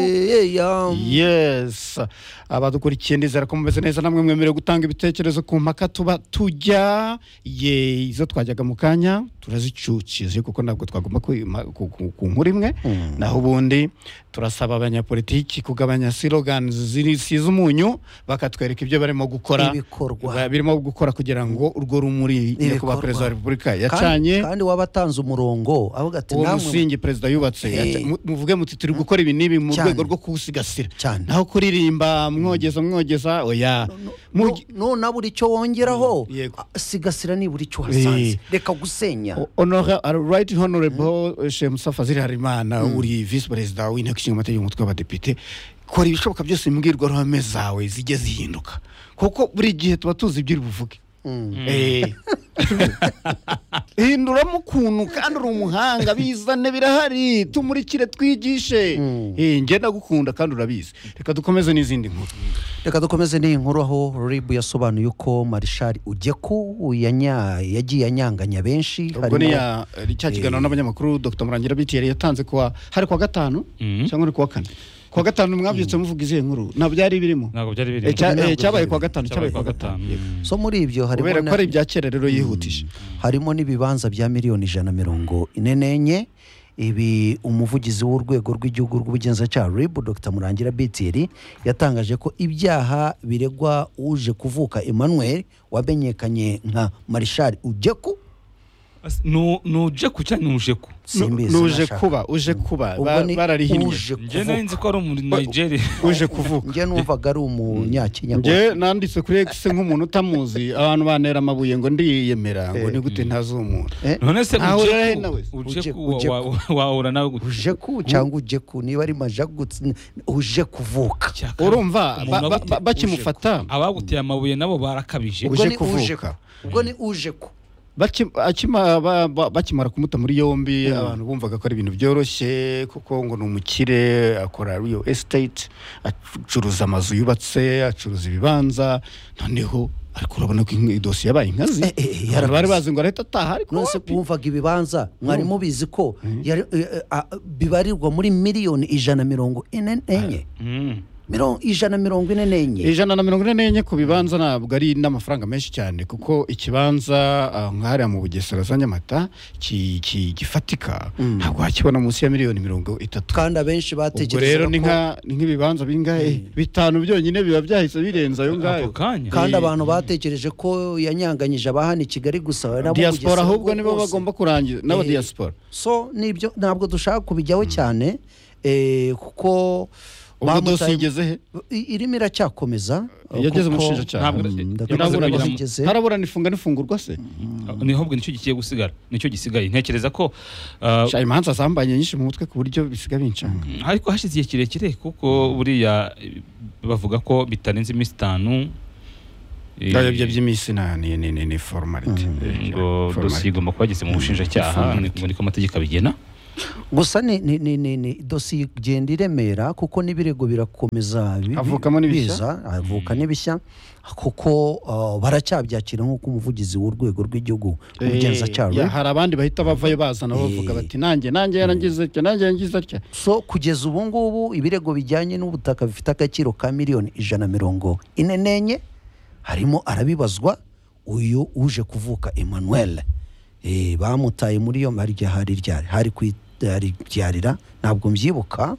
player yes abadukurikiye ndizera ko mumeze neza namwe mwemerewe gutanga ibitekerezo ku mpaka tuba tujya ye izo twajyaga mu kanya turazicucije kuko ntabwo twagomba kwima- ku ku- ku nkuru imwe naho ubundi turasaba abanyapolitiki kugabanya silogani zisize umunyu bakatwereka ibyo barimo gukora Ibikorwa. birimo gukora kugira ngo urwo rumuri nyakubahwa Ibikorwa. perezida wa repubulika kandi, yacanye kandi waba atanze umurongo avuga ati uwo namwe musingi perezida yubatse Eh. yaca- mu- muvuge muti turi gukora ibi n'ibi mu Cyane. rwego rwo kuwusigasira Cyane. naho kuririmba mwogeza mwogeza oya mu- Mugi- nuna buri cyo wongeraho Mm, yego. a- sigasira nibura icyo wasanze reka gusenya O- Honora- uh, right honorable eh, shemusa fazil harimana uri visi perezida w'inteko ishinga amategeko umutwe w'abadepite kora ibishoboka byose imbwirwaruhame zawe zijye zihinduka kuko buri gihe tuba tuzi ibyo uri buvuge Eh. hinduramo ukuntu kandi uri umuhanga bizane birahari tumurikire twigishe Eh, njye ndagukunda kandi urabizi reka dukomeze n'izindi nkuru reka dukomeze n'iyi nkuru aho ribu yasobanuye uko marishari ugeku yanya- yagiye anyanganya benshi ubwo ni ya eh, cya kiganiro n'abanyamakuru dr murangira biti yari yatanze kuwa hari kuwa gatanu cyangwa ni kuwa kane kuwa gatanu mwabyutse muvuga izihe nkuru nta byari birimo ntabwo byari biri Eh, cya- eh, cyabaye kuwa gatanu cyabaye kuwa gatanu so muri ibyo harimo kubera ko na- ari ibya kera rero yihutije harimo n'ibibanza bya miliyoni ijana na mirongo ine n'enye ibi umuvugizi w'urwego rw'igihugu rw'ubugenzacyaha rib dr murangira bitiri yatangaje ko ibyaha biregwa uje kuvuka emmanuel wamenyekanye nka marishari ugeku As- nu- ni ujeku cyangwa ni ujeku simbizi n'uje nashaka. kuba uje kuba Ubwo ba- ni bararihinnye uje njye nari kuvuka nzi ko ari umu nigeria uje kuvuka njye numvaga ari umunyakenya njye nanditse kuri x nk'umuntu utamuzi abantu bantera amabuye ngo ndiyemera ngo ni gute ntazi uwo muntu Eh, none se Ntawe urahe ujeku nawe. ujeku Ujeku, wa- wa- wahura nawe gute ujeku cyangwa ujeku niba ari majagutse uje kuvuka Cyakara, urumva ba- umuntu ba- agute- ba- bakimufata abaguteye amabuye nabo barakabije Uje ubwo ni kuvuka. uje ku ubwo ni uje ku Baki- akima- ba- ba- bakimara kumuta muri yombi abantu bumvaga ko ari ibintu byoroshye kuko ngo ni umukire akora real estate acuruza amazu yubatse acuruza ibibanza noneho ariko urabona ko inka- idosiye yabaye inkazi Eh, eh, eh, abantu bari yarakoze. bazi ngo arahita ataha ariko nonese wapi? bumvaga ibibanza mwari mubizi ko yari- eh, eh, ah, bibarirwa muri miliyoni ijana mirongo ine n'enye Mm. Mirongo- ijana mirongo ine n'enye ijana na mirongo ine n'enye ku bibanza ntabwo ari n'amafaranga menshi cyane kuko ikibanza ah, nk'ahariya mu bugesera za nyamata ki- ki- gifatika ntabwo wakibona munsi ya miliyoni mirongo itatu kandi abenshi ubwo rero batekerezaga ni ko nka ni nk'ibibanza bingahe bitanu byonyine biba byahise birenza ayo ngayo Ako kanya. kandi Eh, abantu bategereje ko yanyanganyije abahana i kigali gusa we nabo mu diaspora Bugesera ahubwo nibo bwose. bagomba kurangiza n'aba Eh, diaspora so nibyo ntabwo dushaka kubijyaho cyane eh, kuko ubwo bamutaye- dosiye igeze he I- irimo iracyakomeza yageze mu kuko- bushinjacyaha Ntabwo- Mm, yamaze ndatekereza ko kugera mu- igeze. haraburana ifunga n'ifungurwa se ni ahubwo nicyo gikiye gusigara nicyo gisigaye ntekereza ko uh, Sha, imanza zambanye nyinshi mu mutwe ku buryo bisiga bincanga ariko hashize igihe kirekire kuko buriya eh, bavuga ko bitarenze iminsi itanu eh, ibyo by'iminsi na- ni ni- ni- ni formality Eh, ngo formality. dosiye igomba kuba yageze mu bushinjacyaha ni- ngo niko amategeko abigena gusa ni ni ni ni ni dosiye igenda iremera kuko n'ibirego birakomeza bi- bi- Havukamo n'ibishya? biza, havuka n'ibishya kuko uh, baracyabyakira nk'uko umuvugizi w'urwego rw'igihugu Eh, ya, ubugenzacyaha hari abandi bahita bavayo bazana bavuga bati nanjye nanjye yarangize atya nanjye yarangize atya so kugeza ubu ngubu ibirego bijyanye n'ubutaka bifite agaciro ka miliyoni ijana na mirongo ine n'enye harimo arabibazwa uyu uje kuvuka emmanuel Eh, bamutaye muri yombi hari igihe hari ryari hari ku ryarira ntabwo mbyibuka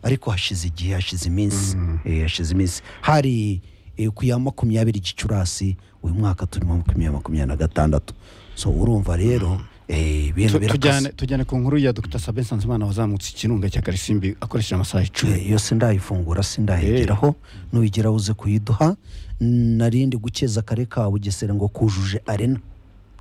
ariko hashize igihe hashize iminsi Eh, hashize iminsi hari eh, ku ya makumyabiri gicurasi uyu mwaka turimo makumyabiri makumyabiri na gatandatu so urumva rero eh, ibintu Tu- birakaze tujyane tujyane ku nkuru ya dr sabe nsanzimana wazamutse ikirunga cya karisimbi akoresheje amasaha icumi iyo sindayifungura sindayigeraho nuyigera uze kuyiduha narindi gukeza kare ka bugesera ngo kujuje arena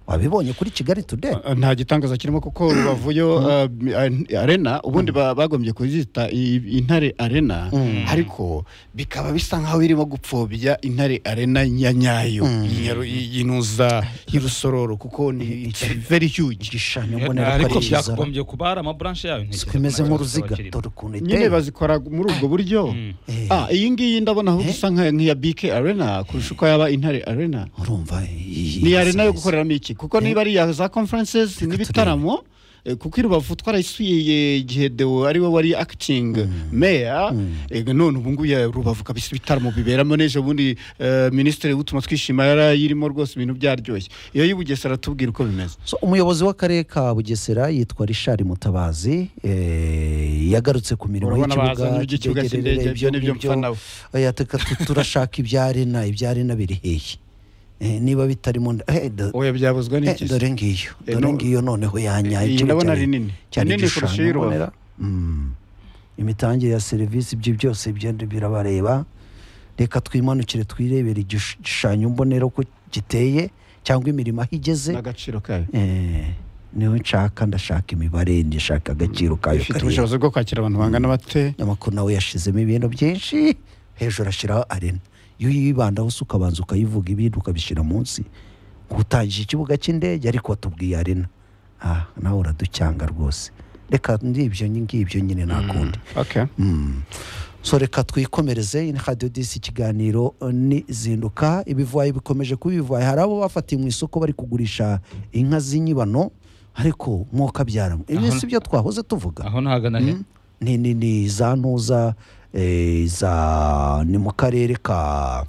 wabibonye kuri kigali today Uh, nta gitangaza kirimo kuko rubavu yo uh, uh, arena ubundi ba- bagombye kuzita i- intare arena ariko bikaba bisa nk'aho birimo gupfobya intare arena ya nyayo y'inyaru- y'inuza y'irusororo kuko ni it's very huge igishushanyo mbonera ko ariko ari cyiza byagombye kuba hari amaburanshi yayo ntekereza ko kimeze nabyo nk'uruziga bazaba bakiri. dore ukuntu nyine iteye bazikora muri ubwo buryo Eh. Ah, iyi ngiyi ndabona aho isa nka- nk'iya bike arena kurusha uko yaba intare arena urumva iyi- iyi- ni iyi- arena yo iyi- gukoreramo iki kuko niba ari iya za conferences turebe. n'ibitaramo eh, kuko i rubavu twarayisuye igihe dewo ari we wari akitingi meya ega none ubu ngubu ya rubavu kabisa ibitaramo biberamo n'ejo bundi eh, minisitiri w'utuma twishima yarayirimo rwose ibintu byaryoshye iyo y'i bugesera tubwira uko bimeze So, umuyobozi w'akarere ka bugesera yitwa richard mutabazi eh, yagarutse ku mirimo Urabona y'ikibuga bazanye iby'ikibuga cy'indege, cy'indege, rero ibyo nibyo ngibyo. mfana we. Oya, teka tu- turashaka ibyarena ibyarena biri hehe Eh, niba bitarimo nda- eh, do- oya eh, byabuzwa n'iki se? dore ngiyo Eh, dore no- ngiyo noneho yanyaye iyi ikindi ndabona cyane- ari nini cyane Ni nini kurusha igishushanyo iy'i rubavu mbonera Mm. imitangire ya serivisi ibyo byose byenda birabareba reka twimanukire twirebere igishushanyo mbonera uko giteye cyangwa imirimo aho igeze n'agaciro kayo Eh, niwe nshaka ndashaka imibare ndashaka agaciro kayo ifite kariya. ubushobozi bwo kwakira abantu bangana bate amakuru nawe yashizemo ibintu byinshi hejuru ashyiraho arena iyo uyibandaho se ukabanza ukayivuga ibindi ukabishyira munsi utangije ikibuga cy'indege ariko watubwiye arena ah nawe uraducyanga rwose reka ndibyo ngibyo nyine nta kundi okay Mm. so reka twikomereze ni radiyo disi ikiganiro eh, ni zinduka ibivayi bikomeje kuba ibivayi hari abo bafatiye mu isoko bari kugurisha inka z'inyibano ariko mwuka abyara ibi Aho- si byo twahoze tuvuga aho ntagana he ni ni ni za ntuza eh, za ni mu karere ka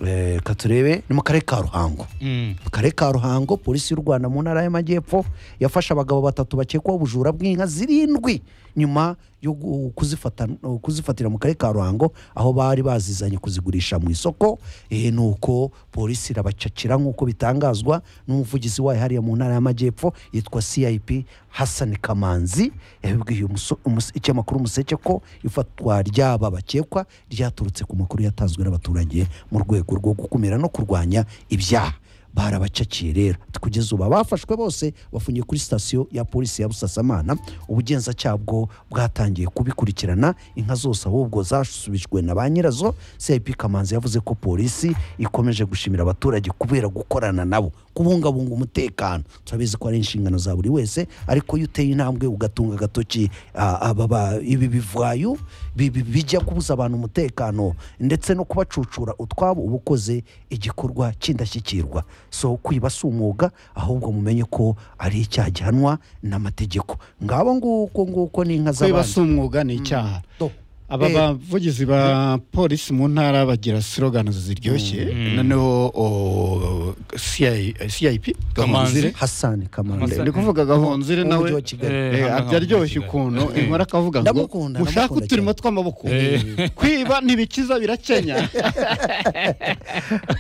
eh, ka turebe ni mu karere ka ruhango Mm. mu karere ka ruhango polisi y'u rwanda mu ntara y'amajyepfo yafashe abagabo batatu bakekwaho ubujura bw'inka zirindwi nyuma yo gu- kuzifata- kuzifatira mu karere ka ruhango aho bari bazizanye kuzigurisha mu isoko Eh, nuko polisi irabacakira nk'uko bitangazwa n'umuvugizi wayo hariya mu ntara y'amajyepfo yitwa cip hasani kamanzi yabibwiye umuso- umus- ikinyamakuru umuseke ko ifatwa ry'aba bakekwa ryaturutse ku makuru yatanzwe n'abaturage mu rwego rwo gukumira no kurwanya ibyaha barabacakiye rero Ati, kugeza ubu abafashwe bose bafungiye kuri sitasiyo ya polisi ya busasamana ubugenzacyaha bwo bwatangiye kubikurikirana inka zose ahubwo zasubijwe na ba nyirazo cip kamanzi yavuze ko polisi ikomeje gushimira abaturage kubera gukorana nabo kubungabunga umutekano turabizi ko ari inshingano za buri wese ariko iyo uteye intambwe ugatunga agatoki ah, aba ba- ibi bivayu bi- bi- bijya kubuza abantu umutekano ndetse no kubacucura utwabo uba ukoze igikorwa cy'indashyikirwa so kwiba si umwuga ahubwo mumenye ko ari icyaha gihanwa n'amategeko ngabo nguko nguko ni inka kwiba si z'abandi umwuga ni icyaha Do. aba Eh. bavugizi ba polisi mu ntara bagira slogans ziryoshye noneho o- CI cip Kamanzi. hasani kamanzi Hassan. ndi kuvuga gahonzire nawe Umujyi wa Kigali. eh, Eh, abyo aryoshye Kigali. ukuntu Eh. inkora akavuga ngo Ndamukunda, ushaka ndamukunda uturimo cyane. tw'amaboko Eh. kwiba ntibikiza birakenya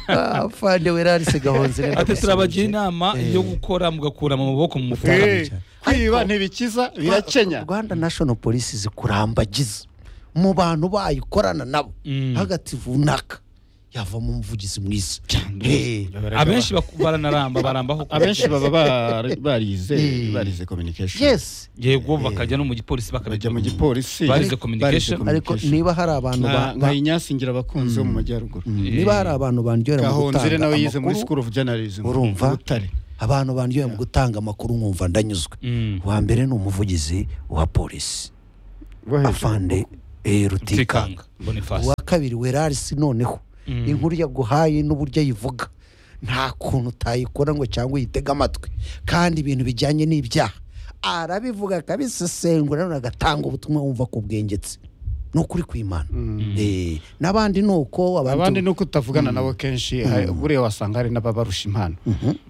Ah, fande werarise gahonzire ati turabagira ndagusuhuje. inama yo gukora mugakura mu maboko mu mufuka Eh. Eh, kwiba ntibikiza birakenya rwanda national police zikurambagiza mu bantu bayikorana nabo Mm. hagati runaka yavamo umuvugizi mwiza Eh, abenshi baku- baranaramba barambaho abenshi baba bar- barize Eh. barize communication yes yego bakajya no mu gipolisi bakabijya bajya mu gipolisi Barize barize communication. ariko communication. niba hari abantu ba- nka nka inyasingira abakunzi bo mu majyaruguru Mm, niba hari abantu bandyohera mu gahonzire gutanga nawe yize muri amakuru school of journalism urumva i butare abantu bandyohera mu gutanga amakuru nkumva ndanyuzwe Mm. uwa mbere ni umuvugizi wa polisi afande eh, rutikanga Rutikanga Boniface uwa kabiri werarisi noneho Mm. inkuru yaguhaye n'uburyo ayivuga nta kuntu utayikora ngo cyangwa uyitege amatwi kandi ibintu bijyanye n'ibyaha arabivuga akabisesengura none agatanga ubutumwa wumva ko bwengetse ni ukuri kw'imana Eh, n'abandi ni uko abandi abantu ni uko utavugana nabo kenshi hari- buriya wasanga hari n'ababarusha impano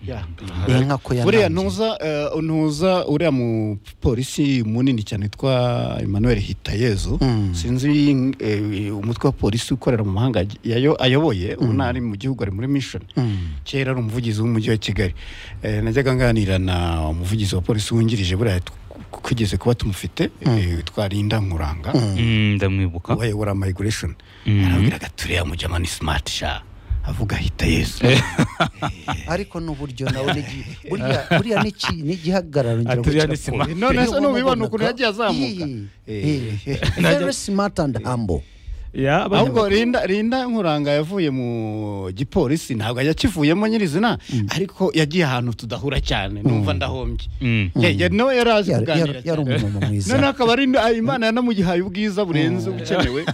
Yeah. Eh, nka ko yanangiye. buriya ntuza eh, ntuza uriya mupolisi munini cyane witwa emmanuel hitayezu sinzi eh, umutwe wa polisi ukorera mu mahanga yayo- ayoboye ubu ntari mu gihugu ari muri mission kera ari umuvugizi w'umujyi wa kigali Eh, najyaga nganira na umuvugizi wa polisi wungirije buriya tw- twigeze kuba tumufite eh, twarinda nkuranga Mm, ndamwibuka wayobora migration Mhm. arabwira gaturiya mujyama ni smart sha avuga hita yesu ariko n'uburyo nawe nigi- buriya- buriya ni iki- ni igihagararo ngira ngo Aturiya ni kirapfuye. smart. none se Iyo nubibona wamubonaga- ukuntu yagiye azamuka Eh, eh, very smart and humble ya abana ahubwo bato. rinda rinda nkuranga yavuye mu gipolisi ntabwo ajya akivuyemo nyirizina ariko yagiye ahantu tudahura cyane numva ndahombye Mm. Ya- ya- nawe yari azi Yari- kuganira yari yari cyane umumama noneho mwiza akaba ari ah, imana yanamugihaye ubwiza burenze ubukenewe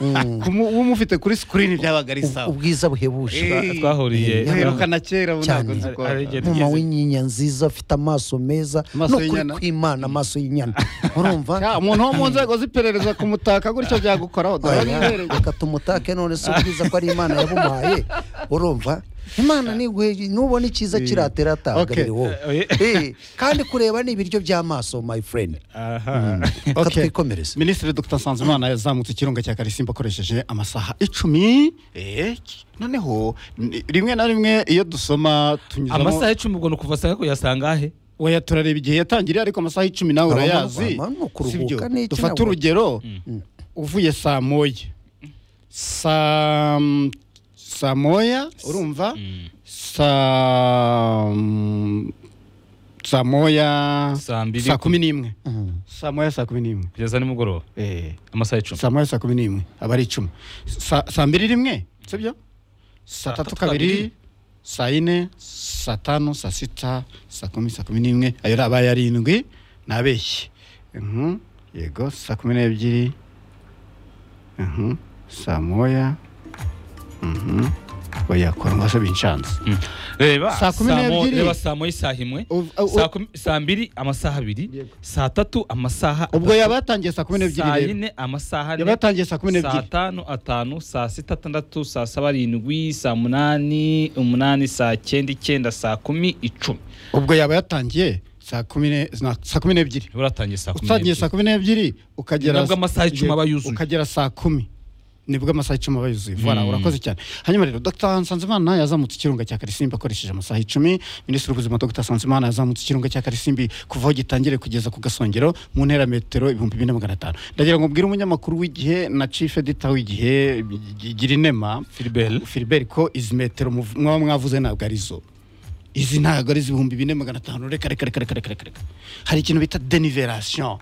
Kumu- umufite kuri screen byabaga ari Ub- sawa ubwiza buhebuje Eh, twahuriye uherukana kera ubu ntabwo Cyane. nzi ko Hari- hari igihe mama tugeze- w'inyinya nziza afite amaso meza Amaso no kuri y'inyana. kw'imana amaso y'inyana urumva Ya, umuntu wo mu nzego z'iperereza kumutaka gutyo byagukoraho Oya, ndabimwereka reka tumutake none si ubwiza ko ari imana yabumaye urumva imana niguhe nubona icyiza kiratera Okay. atagabire wowe Oye. Eh, kandi kureba ni ibiryo by'amaso my friend aha reka Okay. twikomereze minisitiri dr nsanzimana yazamutse ikirunga cya karisimbi akoresheje amasaha icumi eh, noneho ni- rimwe na rimwe iyo dusoma tunyuzamo amasaha icumi ubwo ni ukuva saa kuyasanga ahe weya turareba igihe yatangiriye ariko amasaha icumi nawe Abamama- urayazi abamama ni ukuruhuka sibyo n'iki dufate nabwo? urugero uvuye saa moya saa saa moya urumva saa saa moya Saa mbiri saa kumi n'imwe Mm. saa moya saa kumi n'imwe kugeza nimugoroba Eh. amasaha icumi saa moya saa kumi n'imwe aba ari icumi Sa- saa mbiri rimwe sibyo saa tatu kabiri saa yine saa tanu saa sita saa kumi saa kumi n'imwe ayo ari abaye arindwi nabeshye Mhm. yego saa kumi n'ebyiri Mhm. saa moya Mhm. oya koromwa se bincanze Mm. reba Saa kumi saa mo- n'ebyiri. reba saa moya isaha imwe Uv- uh, uh, saa kumi- saa mbiri amasaha abiri Yego. saa tatu amasaha ubwo atatu, yaba yatangiye saa kumi n'ebyiri saa rero yine amasaha ane, yaba yatangiye saa kumi saa n'ebyiri tanu atanu saa sita atandatu saa saba arindwi saa munani umunani saa cyenda icyenda saa kumi icumi ubwo yaba yatangiye saa kumi ne- na- saa kumi n'ebyiri niba uratangiye saa kumi utangiye saa kumi n'ebyiri ukagera Nibwo amasaha icumi aba yuzuye. ukagera saa kumi nibwo amasaha icumi aba yuzuye voilà Mm. urakoze cyane hanyuma rero dr nsanzimana yazamutse ikirunga cya karisimbi akoresheje amasaha icumi minisitiri w'ubuzima dr nsanzimana yazamutse ikirunga cya karisimbi kuva aho gitangire kugeza ku gasongero mu ntera metero ibihumbi bine magana atanu ndagira ngo mbwire umunyamakuru w'igihe na chief editor w'igihe gira inema Philbert. Philbert ko izi metero muv- mwaba mwavuze ntabwo ari zo izi ntabwo ari iz'ibihumbi bine magana atanu reka reka reka reka reka reka reka hari ikintu bita denivelation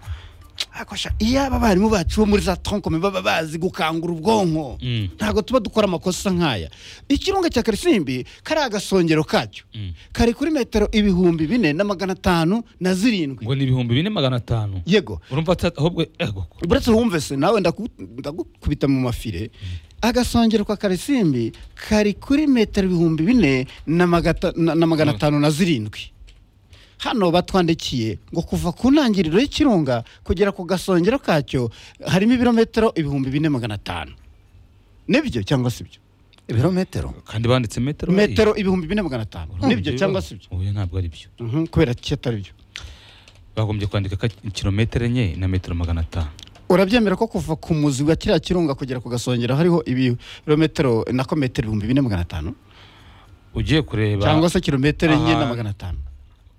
akosha iyo aba barimu bacu bo muri za tonkome baba bazi gukangura ubwonko Mm. ntabwo tuba dukora amakosa nk'aya ikirunga cya karisimbi kari agasongero kacyo Mm. kari kuri metero ibihumbi bine na magana atanu na zirindwi ngo ni ibihumbi bine magana atanu yego urumva ata- ahubwo ego buretse wumve se nawe ndaku- ndagukubita mu mafire agasongero kwa karisimbi kari kuri metero ibihumbi bine na magata- na- na magana atanu na zirindwi hano batwandikiye ngo kuva ku ntangiriro y'ikirunga kugera ku gasongero kacyo harimo ibirometero ibihumbi bine magana atanu nibyo cyangwa si byo ibirometero kandi banditse metero metero ibihumbi bine magana atanu nibyo cyangwa si byo oya ntabwo ari byo Mhm, kubera ki atari byo bagombye kwandika ka kilometero enye na metero magana atanu urabyemera ko kuva ku muzi wa kiriya kirunga kugera ku gasongero hariho ibirometero nako metero ibihumbi bine magana atanu ugiye kureba cyangwa se kilometero enye Aha. na magana atanu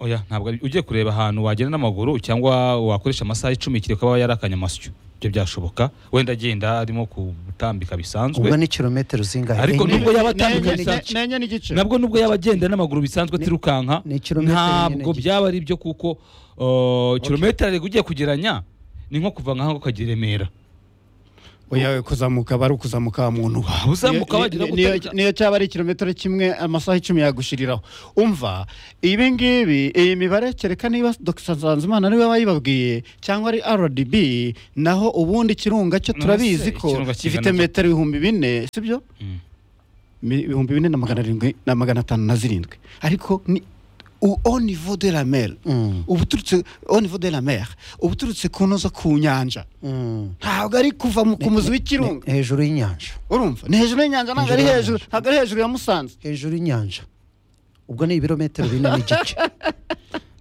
oya ntabwo ari ugiye kureba ahantu wagenda n'amaguru cyangwa wakoresha amasaha icumi kireka aba yarakanye amasyo ibyo byashoboka wenda agenda arimo gutambika bisanzwe ubwo ni kilometero zingahe Ariko Enye? nubwo yaba atandukanye Nenye- cyane. nenye n'igice nabwo nubwo yaba agenda n'amaguru bisanzwe tirukanka ni kilometero nyine ntabwo gice. byaba ari byo kuko uh, kilometero ariko ugiye kugeranya ni nko kuva nkaho ukajya i remera oya kuzamuka bari ukuzamuka wa muntu wawe Uzamuka Niyo- wagira niyo- gute? niyo- niyo cyaba ari kilometero kimwe amasaha icumi yagushiriraho umva ibi ngibi iyi mibare kereka niba dr nsanzimana niwe wayibabwiye cyangwa ari rdb naho ubundi kirunga cyo None turabizi se ko ikirunga gifite kingana metero ibihumbi bine sibyo Mm. Mi- ibihumbi bine na magana arindwi na magana atanu na zirindwi ariko ni u- au niveau de la mer Mm, uba uturutse au niveau de la mer uba uturutse ku ntuza ku nyanja mm. ntabwo ari kuva mu- ku muzi w'ikirunga Ne- hejuru y'inyanja urumva ni hejuru y'inyanja ntabwo ari Hejuru hejuru y'inyanja. ntabwo ari hejuru ya musanze hejuru y'inyanja ubwo ni ibirometero bine n'igice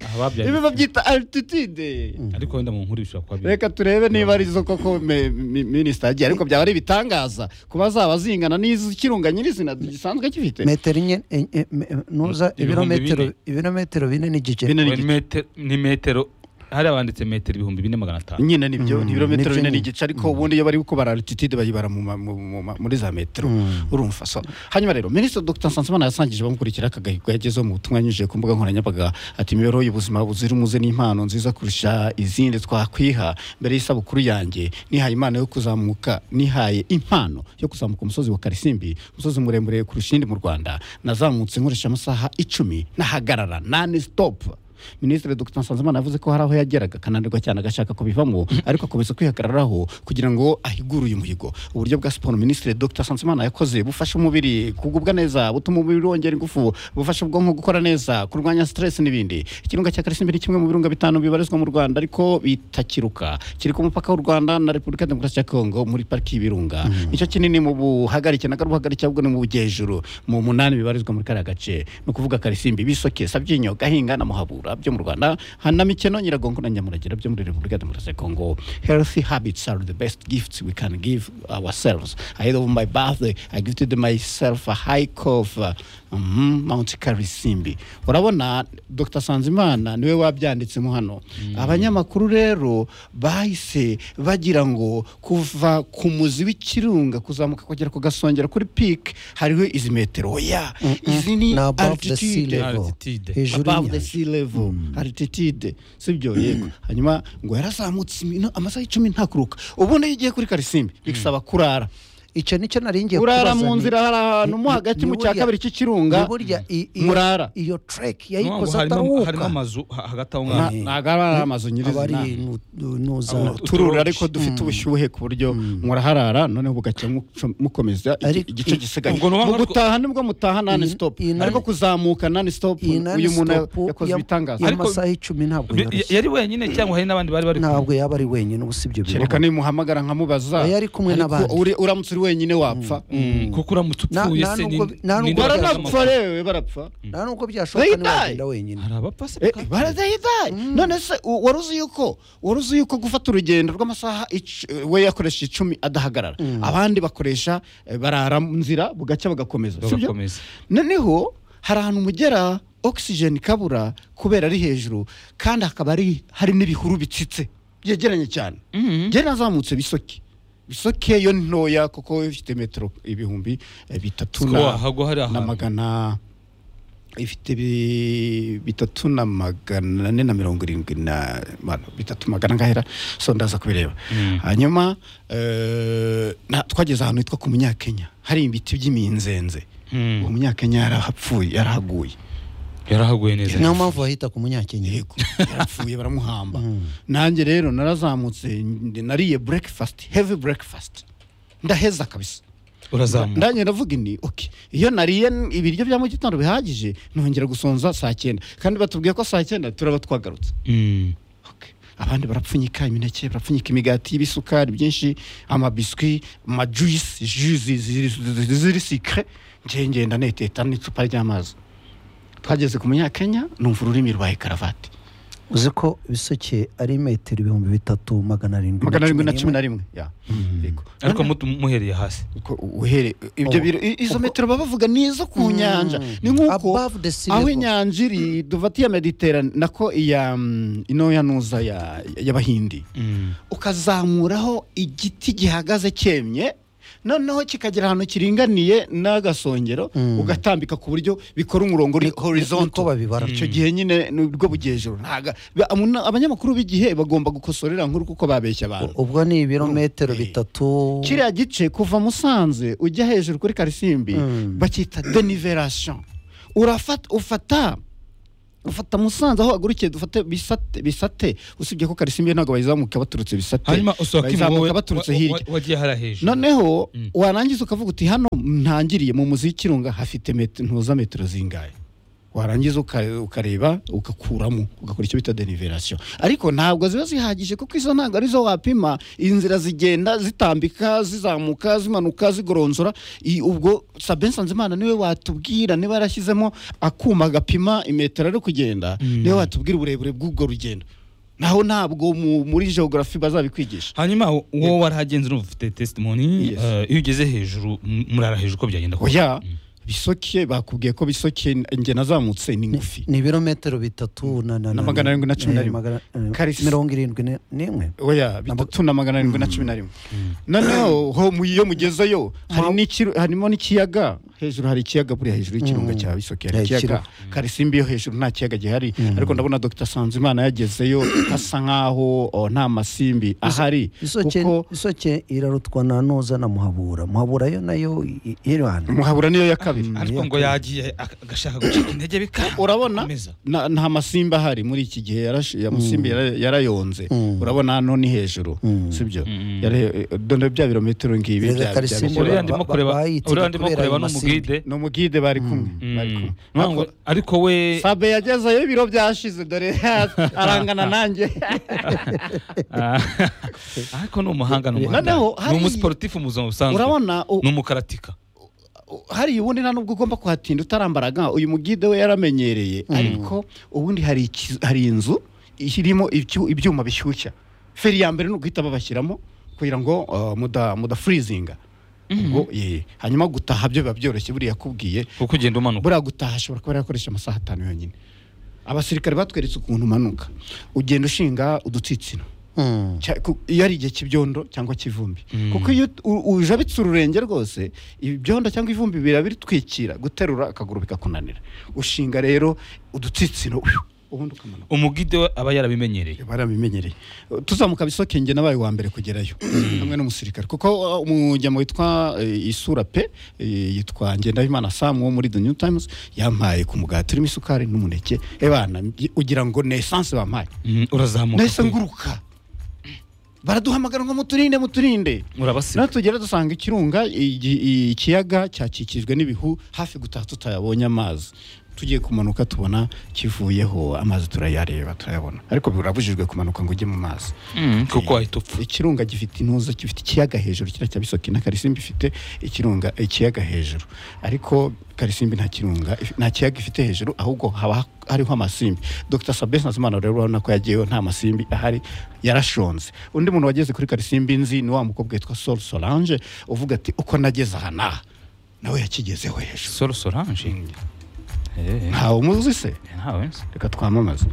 aha babyaye ibi babyita altitude ariko wenda mu nkuru bishobora kuba biri reka turebe niba ari zo koko me- mi- minisita yagiye ariko byaba ari ibitangaza kuba zaba zingana n'iz'ikirunga nyirizina gisanzwe gifite metero enye en- en- me- nuza Ibihumbi ibirometero bine. ibirometero bine n'igice Bine. Ni metero- ni metero hari abanditse metero ibihumbi bine magana atanu nyine nibyo ni ibirometero nibyo nyine. bine n'igice ariko ubundi iyo bari gukora altitude bayibara mu ma- mu- mu ma- muri za metero urumva so hanyuma rero minisitiri dr nsanzimana yasangije bamukurikira akagahigo yagezeho mu butumwa yanyujije ku mbuga nkoranyambaga ati imibereho y'ubuzima buzira umuze ni impano nziza kurusha izindi twakwiha mbere y'isabukuru yanjye nihaye impano yo kuzamuka nihaye impano yo kuzamuka umusozi wa karisimbi umusozi muremure kurusha iyindi mu rwanda nazamutse nkoresha amasaha icumi nahagarara nani stop minisitiri dr nsanzimana yavuze ko hari aho yageraga akananirwa cyane agashaka kubivamo ariko akomeza kwihagararaho kugira ngo ahigure uyu muhigo uburyo bwa siporo minisitiri dr nsanzimana yakoze bufasha umubiri kugubwa neza butuma umubiri wongera ingufu bufasha ubwonko gukora neza kurwanya stress n'ibindi ikirunga cya karisimbi ni kimwe mu birunga bitanu bibarizwa mu rwanda ariko bitakiruka kiri ku mupaka w'u rwanda na repubulika ya demokarasi ya kongo muri pariki y'ibirunga nicyo kinini mu buhagarike na ruhagarike ahubwo ni mu bujyejuru mu munani bibarizwa muri kariya gace ni ukuvuga karisimbi bisoke sabyinyo gahinga na muhabura byo mu rwanda hanamikeno nyiragongo na nyamuragera byo muri repubulika ya demokarasi ya kongo healthy habits are the best gifts we can give ourselves ahead of my birthday i gifted myself a hike of uh, mhm, mount karisimbi urabona dr sanzimana niwe wabyanditsemo hano abanyamakuru rero bahise bagira ngo kuva ku muzi w'ikirunga kuzamuka kugera ku gasongera kuri pike hariho izi metero oya izi ni ni above the sea altitude level Altitude. hejuru above the y'inyanja sea level altitude sibyo yego hanyuma ngo yarazamutse ino- amasaha icumi ntakuruka ubundi iyo ugiye kuri karisimbi bigasaba kurara icyo nicyo naringiye kurara mu kubazanira. nzira hari ahantu mo Ni- hagati ni mu cya buriya- kabiri cy'ikirunga ni burya i- iyo- murara iyo trek Ni ukuvuga ngo yayikoze harimo harimo atahuka amazu ha- hagati aho Na- ngaho ntabwo ari ari amazu nyirizina abari nuza Abo- uturura uturura ariko dufite ubushyuhe ku buryo muraharara noneho bugacya muco- mukomeza iki- Ariko igice i- gisigaye Ubwo ni mu ukuvuga- gutaha nibwo mutaha nani Iyi- stop iyi nani- ariko kuzamuka nani stop iyi nani uyu muntu stop yakoze ya- ibitangaza Ariko- y'amasaha icumi ntabwo Bi- yoroshye yari wenyine cyangwa hari n'abandi bari bari kumwe? ntabwo yaba ari wenyine ubu sibyo kereka nimuhamagara nkamubaza Oya, ari kumwe ariko n'abandi. uri- uramutse uri wenyine wapfa Mm, kuko uramutse Na- upfuye nta se ni- nubwo- nta ni- nubwo ni- barapfa rewe barapfa nta nubwo byashoboka They die. ntiwagenda wenyine hari abapasi Eh, barazihitaye none se u- wari uzi yuko wari uzi yuko gufata urugendo rw'amasaha ic- we yakoresha icumi adahagarara abandi bakoresha eh, barara mu nzira bugacya bagakomeza sibyo bagakomeza noneho hari ahantu mugera oxygen ikabura kubera ari hejuru kandi hakaba ari hari n'ibihuru bitsitse byegeranye cyane njye nazamutse bisoke bisoke yo ni ntoya kuko ifite metero ibihumbi eh, bitatu Siko na- wahagwa hari na ahantu. magana ifite bi- bitatu na magana ane na mirongo irindwi na bueno, bitatu magana ngahera so ndaza kubireba hanyuma eh, na- twageze ahantu hitwa ku munyakenya hari ibiti by'iminzenze Mm. umunyakenya yarahapfuye yarahaguye yarahaguye neza niyo mpamvu bahita ku munyakenyero yego yarapfuye baramuhamba nanjye rero narazamutse ndi- nariye breakfast heavy breakfast ndaheza kabisa urazamuka ndanjye ndavuga ni ok iyo nariye n- ibiryo bya mu gitondo bihagije nongera gusonza saa cyenda kandi batubwiye ko saa cyenda turaba twagarutse Mm. Ok. abandi barapfunyika imineke barapfunyika imigati y'ibisukari byinshi amabiswi amajuyisi juzi ziri- ziri ziri sikire njye ngenda neteta n'icupa ry'amazi twageze ku munyakenya numva ururimi rwa karavati uzi ko bisoke ari metero ibihumbi bitatu magana arindwi magana arindwi na cumi n'imwe. na rimwe ya Yego. ariko mutu- muhereye hasi Uko uhere ibyo Oh. biro i- izo metero baba bavuga ni izo ku nyanja ni nk'uko Above the sea aho level. inyanja iri duvati ya mediterane nako iya mm, ino ya nuza ya- y'abahindi Mm. ukazamuraho igiti gihagaze cyemye noneho kikagera ahantu kiringaniye n'agasongero ugatambika ku buryo bikora umurongo uri niko horizontal babibara. icyo gihe nyine ni ubwo bugejuru ntaga ba- amuna- abanyamakuru b'igihe bagomba gukosorera nkuru kuko babeshya abantu ubwo ni ibirometero Eh. bitatu kiriya gice kuva musanze ujya hejuru kuri karisimbi Mm. bakita denivelation urafata ufata ufata musanze aho hagurukiye dufate bisate bisate usibye ko karisimbi ntabwo bayizamuka baturutse bisate hanyuma usohoka imu wowe bayizamuka baturutse wa- wa- hirya wagiye hara hejuru noneho Mm. warangiza ukavuga uti hano ntangiriye mu muzi w'ikirunga hafite metero ntuza metero zingahe warangiza uka- ukareba ugakuramo ugakora icyo bita denivelation ariko ntabwo ziba zihagije kuko izo ntabwo arizo wapima inzira zigenda zitambika zizamuka zimanuka zigoronzora I- ubwo sabe nsanzimana niwe watubwira niba yarashyizemo akuma gapima imetero ari kugenda niwe watubwira uburebure bw'ubwo rugendo naho ntabwo mu- muri geography bazabikwigisha hanyuma wo- wowe warahagenze urumva ufite testimoni Yes. eh, iyo ugeze hejuru m- murara hejuru uko byagenda kose oya bisoke bakubwiye ko bisoke njye nazamutse ni ngufi ni ibirometero bitatu na na- Na na- magana arindwi na cumi na eh, rimwe. magana- eh, Karisi- mirongo irindwi ni- n'imwe oya bitatu na magana arindwi na cumi na rimwe noneho ho mu- iyo mugezeyo hari n'ikiru- harimo n'ikiyaga hejuru hari ikiyaga buriya hejuru y'ikirunga cya bisoke hari Eh, ikiyaga ikiru- karisimbi yo hejuru nta kiyaga gihari ariko ndabona dr sanzimana yagezeyo hasa nk'aho oh, nta masimbi ahari isoke kuko isoke irarutwa na noza na muhabura muhabura yo nayo i- i- irwana muhabura niyo ya kabiri ariko ngo yagiye ak- agashaka gucika intege bikanga urabona Komeza. na- nta masimbi ahari muri iki gihe yarashi- ya masimbi yara- yarayonze Mm. urabona hano ni hejuru sibyo Mm. Yare- dore bya birometero ngibi Rero bya- bya- Karisimbi bya- uriya ba- ndimo ba- kureba bayitse uriya ndimo kubera kureba ayo n'umugide ni umugide bari kumwe bari kumwe. ntabwo ariko we Sabe yagezeyo ibiro byashize dore arangana nanjye Ah, ariko ni umuhanga ni umuhanga Noneho ni hari- umusiporutifu mu buzima busanzwe urabona u- ni umukaratika hari ubundi nta nubwo ugomba kuhatinda utarambaraga uyu mugide we yaramenyereye ariko ubundi hari iki- hari inzu irimo ibyu- ibyuma bishyushya feri ya mbere ni uguhita babashyiramo kugira ngo uh, muda mudafurizinga ubwo ye hanyuma gutaha byo biba byoroshye buriya yakubwiye kuko ugenda umanuka buriya gutaha ashobora kuba yakoresha amasaha atanu yonyine abasirikare batweretse ukuntu umanuka ugenda ushinga udutsitsino Mm. Cya- ku- iyo ari igihe cy'ibyondo cyangwa cy'ivumbi Mm. kuko iyo u- ujabitse ururenge rwose ibyondo cyangwa ivumbi biba bitwikira guterura akaguru bikakunanira ushinga rero udutsitsino uyu, ubundi ukamanuka umugide we aba yarabimenyereye barabimenyereye tuzamuka bisoke njye nabaye wa mbere kugerayo hamwe n'umusirikare kuko uh, umujyamo witwa eh, isura pe eh, yitwa ngendabimana samu wo muri the new times yampaye ku mugati urimo isukari n'umuneke ebana ugira ngo ni esanse bampaye Mm, urazamuka nahise kwe. nguruka baraduhamagara ngo muturinde muturinde urabasiga natugera dusanga ikirunga igi- i- ikiyaga cyakikijwe n'ibihu hafi gutaha tutayabonye amazi tugiye kumanuka tubona kivuyeho amazi turayareba turayabona ariko birabujijwe kumanuka ngo ujye mu mazi Mm, kuko wahita upfa ikirunga gifite intuza gifite ikiyaga hejuru kiriya cya bisoke na karisimbi ifite ikirunga ikiyaga hejuru ariko karisimbi nta kirunga nta kiyaga ifite hejuru ahubwo haba hariho amasimbi dr sabes nazimana rero urabona ko yagiyeyo nta masimbi ahari yarashonze undi muntu wageze kuri karisimbi nzi ni wa mukobwa witwa sol solange uvuga ati uko nageze aha n'aha nawe yakigezeho hejuru solo solange Eh, ntawe umuzi se ntawe nzi reka twamamaze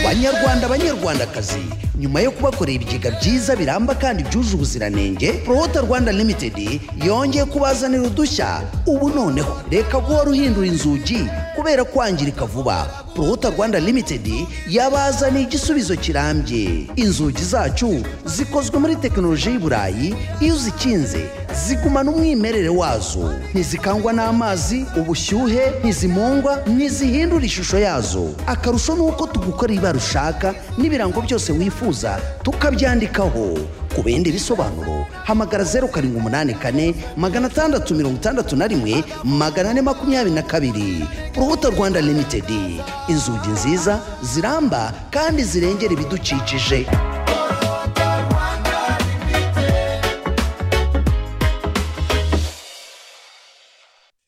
banyarwanda banyarwandakazi nyuma yo kubakorera ibigega byiza biramba kandi byuje ubuziranenge prohota rwanda limited yongeye kubazanira udushya ubu noneho reka guhora uhindura inzugi kubera kwangirika vuba prohota rwanda limited yabazaniye igisubizo kirambye inzugi zacu zikozwe muri tekinoloji y'i burayi iyo uzikinze zigumana umwimerere wazo ntizikangwa n'amazi ubushyuhe ntizimungwa ntizihindura ishusho yazo akarusho ni uko tugukorera ibara ushaka n'ibirango byose wifuza tukabyandikaho ku bindi bisobanuro hamagara zeru karindwi umunani kane magana atandatu mirongo itandatu na rimwe magana ane makumyabiri na kabiri urubuto rwanda limitedi inzugi nziza ziramba kandi zirengera ibidukikije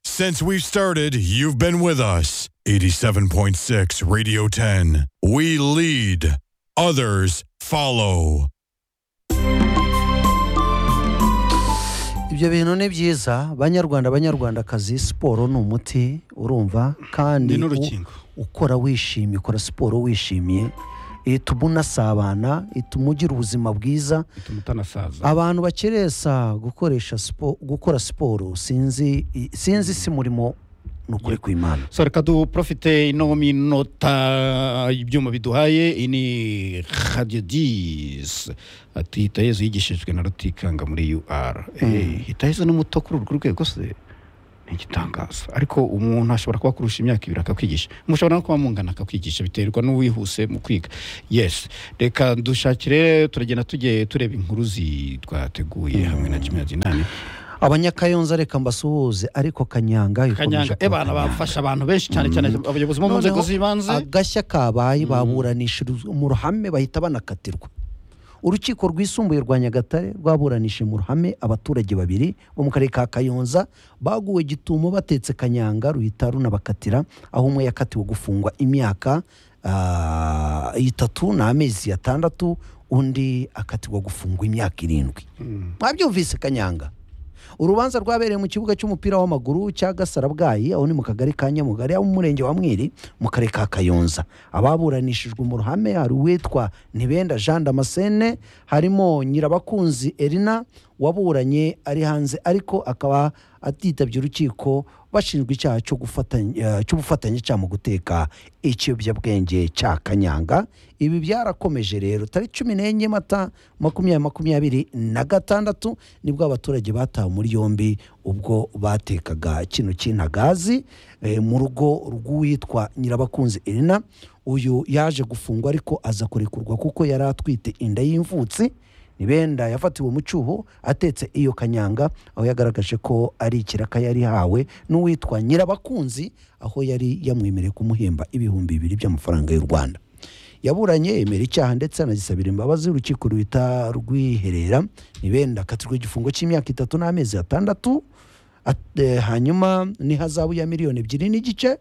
Since we've started, you've been with us. 87.6 Radio 10. We lead, others follow. ibyo bintu ni byiza banyarwanda banyarwandakazi siporo ni umuti urumva kandi Ni n'urukingo. u- ukora wishimye ukora siporo wishimiye ituma unasabana ituma ugira ubuzima bwiza bituma utanasaza abantu bakeresa gukoresha siporo gukora siporo sinzi i- sinzi si murimo ni ukuri kw'imana so reka duprofite ino minota ibyuma biduhaye ini radio dis ati hitayezu yigishijwe na rutikanga muri ur Eh, hitayezu ni muto kuri urwo rwego se ni igitangaza ariko umuntu ashobora kuba kurusha imyaka ibiri akakwigisha mushobora no kuba mungana akakwigisha biterwa n'uwihuse mu kwiga yes reka dushakire turagenda tugiye tureba inkuru zi- twateguye hamwe na jimmy azinani abanyakayonza reka mbasuhuze ariko kanyanga ikomeje kanyanga kuba ebana Kanyanga. bafasha abantu benshi cyane cyane abayobozi bo mu nzego Noneho z'ibanze agashya kabaye baburanisha mu ruhame bahita banakatirwa urukiko rwisumbuye rwa nyagatare rwaburanishije mu ruhame abaturage babiri bo mu karere ka kayonza baguwe gitumo batetse kanyanga ruhita runabakatira aho umwe yakatiwe gufungwa imyaka ah, itatu n'amezi atandatu undi akatirwa gufungwa imyaka irindwi mwabyumvise kanyanga urubanza rwabereye mu kibuga cy'umupira w'amaguru cya gasarabwayi aho ni mu kagari ka nyamugari aho mu murenge wa mwiri mu karere ka kayonza ababuranishijwe mu ruhame hari uwitwa ntibenda jean damascene harimo nyirabakunzi erina waburanye ari hanze ariko akaba atitabye urukiko bashinjwa icyaha cyo gufatanya- eh, cy'ubufatanye cyaha mu guteka ikiyobyabwenge cya kanyanga ibi byarakomeje rero tariki cumi n'enye mata makumyabiri makumyabiri na gatandatu nibwo abaturage batawe muri yombi ubwo batekaga kino cy'intagazi eh, mu rugo rw'uwitwa nyirabakunzi irina uyu yaje gufungwa ariko aza kurekurwa kuko yari atwite inda y'imvutsi nibenda yafatiwe mu cyuho atetse iyo kanyanga aho yagaragaje ko ari ikiraka yari hawe n'uwitwa nyirabakunzi aho yari yamwemereye kumuhemba ibihumbi bibiri by'amafaranga y'u rwanda yaburanye yemera icyaha ndetse anagisabira imbabazi urukiko ruhita rwiherera nibenda akatirwa igifungo cy'imyaka itatu n'amezi atandatu At- eh, hanyuma ni hazabu ya miliyoni ebyiri n'igice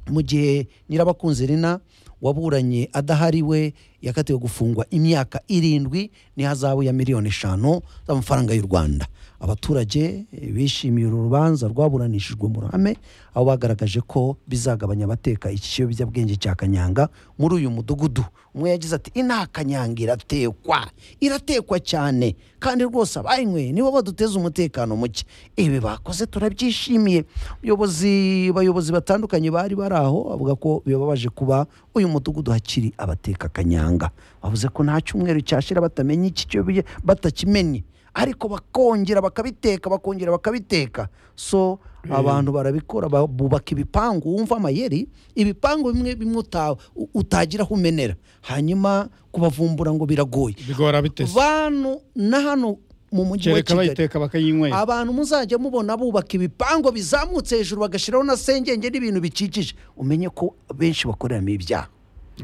mu gihe nyirabakunzi rina waburanye adahari we yakatiwe gufungwa imyaka irindwi n'ihazabu ya miliyoni eshanu z'amafaranga y'u rwanda abaturage eh, bishimiye uru rubanza rwaburanishijwe mu ruhame aho bagaragaje ko bizagabanya abateka iki kiyobyabwenge cya kanyanga muri uyu mudugudu umwe yagize ati inaha kanyanga iratekwa iratekwa cyane kandi rwose abayinyweye nibo baduteza umutekano muke ibi bakoze turabyishimiye ubuyobozi bayobozi batandukanye bari bari aho bavuga ko bibabaje kuba uyu mudugudu hakiri abateka kanyanga bavuze ko nta cyumweru cyashira batamenye iki cyo bi- batakimenye ariko bakongera bakabiteka bakongera bakabiteka so abantu barabikora ba- bubaka ibipangu wumva amayeri ibipangu bimwe bimwe uta- u- utagira aho umenera hanyuma kubavumbura ngo biragoye bigora biteze bantu na hano mu mujyi wa kereka kigali bayiteka bakayinywera abantu muzajya mubona bubaka ibipango bizamutse hejuru bagashyiraho na sengenge n'ibintu bikikije umenye ko benshi bakoreramo ibyaha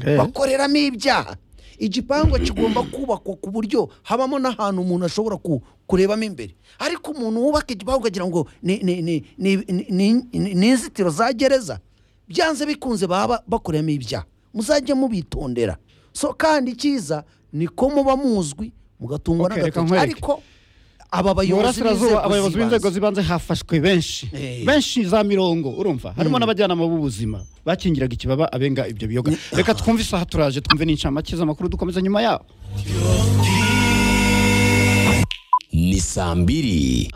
Eh. bakoreramo ibyaha igipangu kigomba kubakwa ku buryo habamo n'ahantu umuntu ashobora ku- kurebamo imbere ariko umuntu wubaka igipangu ukagira ngo ni- ni- ni- ni- ni- ni- ni ni inzitiro za gereza byanze bikunze baba bakoreramo ibyaha muzajya mubitondera so kandi icyiza niko muba muzwi mugatungwa Ok, reka n'agatoki nkwereke. ariko aba mu bayobozi burasirazuba abayobozi b'inzego b'inzego z'ibanze hafashwe benshi Eh. benshi za mirongo urumva harimo n'abajyanama b'ubuzima bakingiraga ikibaba abenga ibyo biyoga reka twumve isaha turaje twumve n'incamake z'amakuru dukomeza nyuma yaho ni saa mbiri